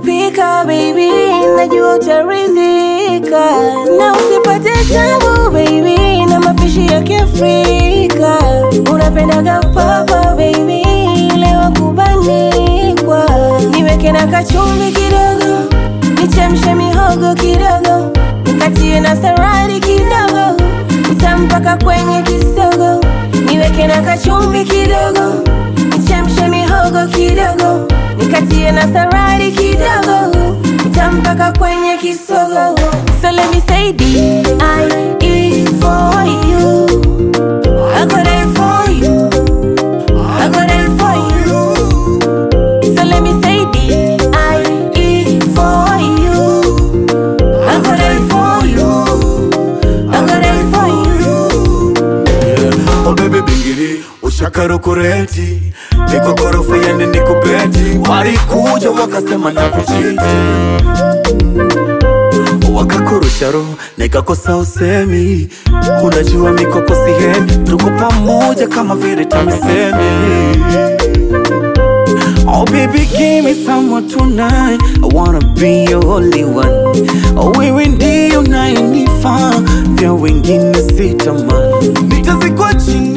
kupika baby, najua utaridhika, na usipate tabu baby, na mapishi ya Kiafrika. Unapendaga papa baby, leo kubanikwa, niweke na kachumvi kidogo, nichemshe mihogo kidogo, nikatie na saradi kidogo, nitampaka kwenye kisogo, niweke na kachumvi kidogo, nichemshe mihogo kidogo, nikatie na saradi kidogo, nitampaka kwenye kisogo. So let me say D I E for you. I got it for you. I got it for you. So let me say D I E for you. I got it for you. I got it for you. Oh baby bingiri ushakaro kureti niko gorofa yani niko beti walikuja wakasema na kuchiti wakakurusha roho nikakosa usemi unajua mikoko sihemi tuko pamoja kama vile tamisemi Oh baby give me someone tonight I wanna be your only one Oh wewe ndio unayenifaa vya wengine sitamani Nitazikwa chini